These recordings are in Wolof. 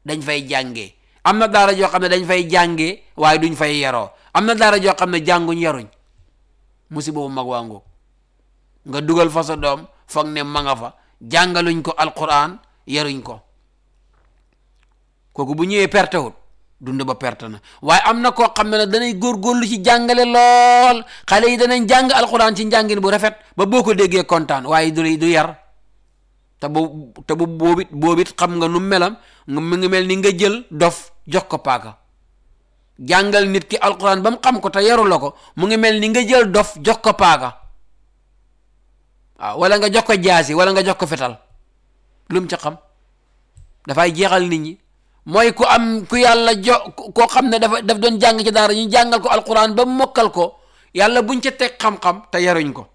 dañ fay jàngee am na daara joo xam ne dañ fay jàngee waaye duñ fay yaroo am na daara joo xam ne jànguñ yaruñ musiba bu mag waa ngoog nga dugal fa sa doom foog ne ma nga fa jàngaluñ ko alquran yaruñ ko kooku bu ñëwee perte wut dund ba perte na waaye am na koo xam ne nag danay góorgóorlu ci jàngale lool xale yi danañ jàng alquran ci njàngin bu rafet ba boo ko déggee kontaan waaye du du yar te bu te bu boobit boobit xam nga nu melam nga mu ngi mel ni nga jël dof jox ko paaka jàngal nit ki alquran ba mu xam ko te yaru la ko mu ngi mel ni nga jël dof jox ko paaka waaw wala nga jox ko jaasi wala nga jox ko fetal lu mu ca xam dafay jeexal nit ñi mooy ku am ku yàlla jo koo xam ne dafa daf doon jàng ci daara ñu jàngal ko alquran ba mokkal ko yàlla buñ ca teg xam-xam te yaruñ ko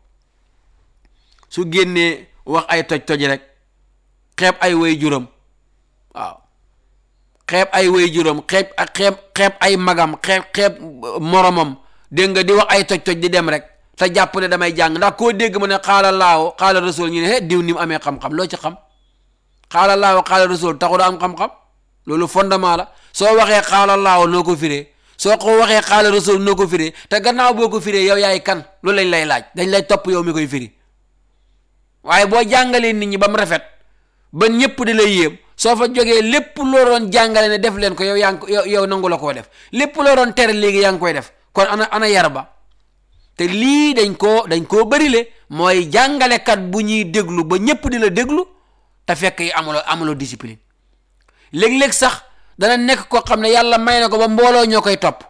su génnee wax ay toj-toj rek xeeb ay way juróom waaw xeeb ay way juróom xeeb ak xeeb xeeb ay magam xeeb xeeb moromam dégg nga di wax ay toj-toj di dem rek te jàpp ne damay jàng ndax koo dégg mu ne xaala laawo xaala rasul ñu ne he diw ni mu amee xam-xam loo ci xam xaala laawo xaala rasul taxu da am xam-xam loolu fondement la soo waxee xaala laawo noo ko firee soo ko waxee xaala rasul noo ko firee te gannaaw boo ko firee yow yaay kan loolu lañ lay laaj dañ lay topp yow mi koy firi waaye boo jàngalee nit ñi ba mu rafet ba ñëpp di lay yéem soo fa jógee lépp loo doon jàngale ne def leen ko yow yaa ngi ko yow yow nangu la koo def lépp loo doon tere léegi yaa ngi koy def kon ana ana yar ba te lii dañ koo dañ koo bërile mooy jàngalekat bu ñuy déglu ba ñëpp di la déglu te fekk yi amuloo amuloo discipline léeg-léeg sax dana nekk koo xam ne yàlla may na ko ba mbooloo ñoo koy topp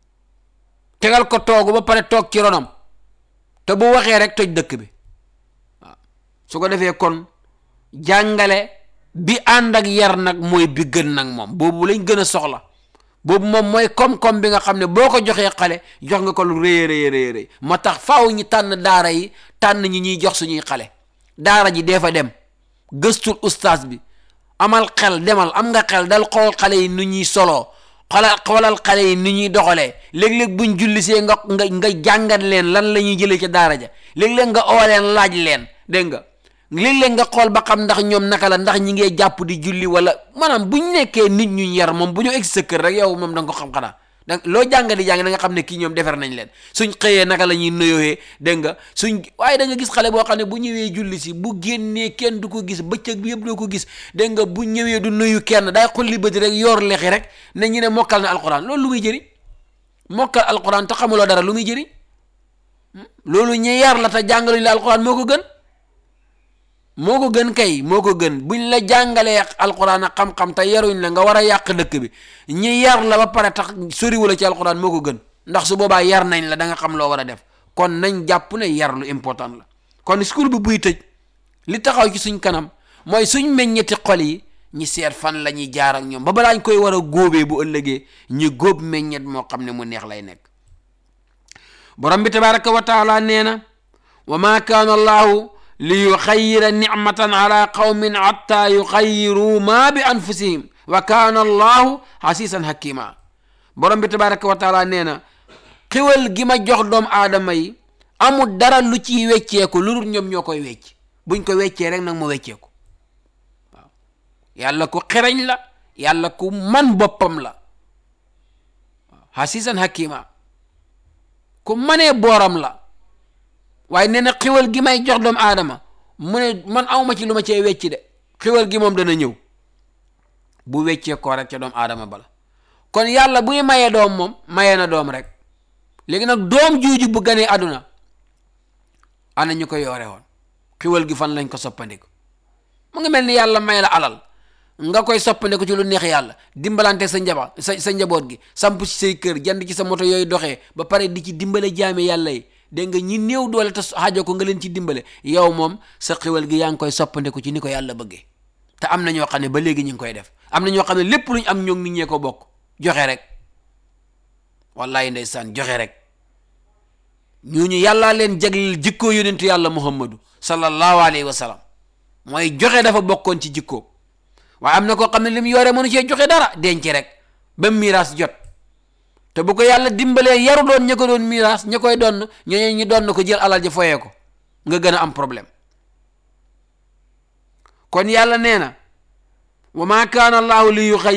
tegal ko toogu ba pare toog ci ronam te bu waxee rek toj dëkk bi waaw su ko defee kon jàngale bi ànd ak yar nag mooy bi gën nag moom boobu lañ gën a soxla boobu moom mooy koom-koom bi nga xam ne boo ko joxee xale jox nga ko lu rëy rëy rëy rëy moo tax faaw ñi tànn daara yi tànn ñi ñuy jox suñuy xale daara ji dee fa dem gëstul ustaas bi amal xel demal am nga xel dal xool xale yi nu ñuy soloo xoolal xoolal xale yi nu ñuy doxalee léeg-léeg buñ jullisee nga nga nga jàngat leen lan la ñuy jëlee ca daara ja léeg-léeg nga oo leen laaj leen dégg nga léeg-léeg nga xool ba xam ndax ñoom naka la ndax ñi ngee jàpp di julli wala maanaam bu ñu nekkee nit ñu yar moom bu ñu egg sa kër rek yow moom da nga ko xam xanaa da loo jàng di jàng da nga xam ne kii ñoom defar nañ leen suñ xëyee naka la ñuy nuyoyee dégg nga suñ waaye da nga gis xale boo xam ne bu ñëwee julli si bu génnee kenn du ko gis bëccëg bi yëpp doo ko gis dégg nga bu ñëwee du nuyu kenn day xulli bëti rek yor lexi rek ne ñu ne mokkal na alquran loolu lu muy jëriñ mokkal alquran te xamuloo dara lu muy jëriñ loolu ñu yar la te jàngaluñ la alquran moo ko gën moo ko gën kay moo ko gën buñ la jàngalee alquran ak xam-xam te yaruñ la nga war a yàq dëkk bi ñi yar la ba pare tax soriwu la ci alquran moo ko gën ndax su boobaa yar nañ la da nga xam loo war a def kon nañ jàpp ne yar lu important la kon school bi buy tëj li taxaw ci suñ kanam mooy suñ meññeti xol yi ñi seet fan la ñuy jaar ak ñoom ba balaañ koy war a góobee bu ëllëgee ñi góob meññet moo xam ne mu neex lay nekk borom bi tabaraka wa taala nee na wa ma kaana allahu li yuxayira nicmatan ala qawmin xatta yuxayiru ma bi anfusihim wa kaana allahu xasiisan hakima borom bi tabaraka wa taala nee na xiwal gi ma jox doom aadama yi amul dara lu ciy wecceeku lu dul ñoom ñoo koy wecc buñ ko weccee rek nag mu wecceeku waaw yàlla ku xereñ la yàlla ku man boppam la waaw xasiisan hakima ku manee booram la waaye nee na xiwal gi may jox doomu aadama mu ne man awma ci lu ma cee wecci de xiwal gi moom dana ñëw bu weccee koo rek ca doomu aadama bala kon yàlla buy mayee doom moom mayee na doom rek léegi nag doom juuju bu ganee àdduna ana ñu ko yoore woon xiwal gi fan lañ ko soppandiku mu ngi mel ni yàlla may la alal nga koy soppandiku ci lu neex yàlla dimbalante sa njaba sa sa njaboot gi samp ci say kër jënd ci sa moto yooyu doxee ba pare di ci dimbale jaame yàlla yi dégg nga ñi néew doole te xaajo ko nga leen ci dimbale yow moom sa xiwal gi yaa ngi koy soppandiku ci ni ko yàlla bëggee te am na ñoo xam ne ba léegi ñu ngi koy def am na ñoo xam ne lépp luñ am ñoom nit ñee ko bokk joxe rek wallahi ndeysaan joxe rek ñooñu yàllaa leen jagleel jikkoo yonentu yàlla muhammadu sallallahu alayhi wa sallam mooy joxe dafa bokkoon ci jikkoo waaye am na koo xam ne li mu yore mënu cee joxe dara denc rek ba miraas jot te bu ko yàlla dimbalee yaru doon ña ko doon miraas ña koy donn ñooñu ñu doon ko jël alal ji foyee ko nga gën a am problème kon yàlla nee na wa ma kaana allahu li yuxay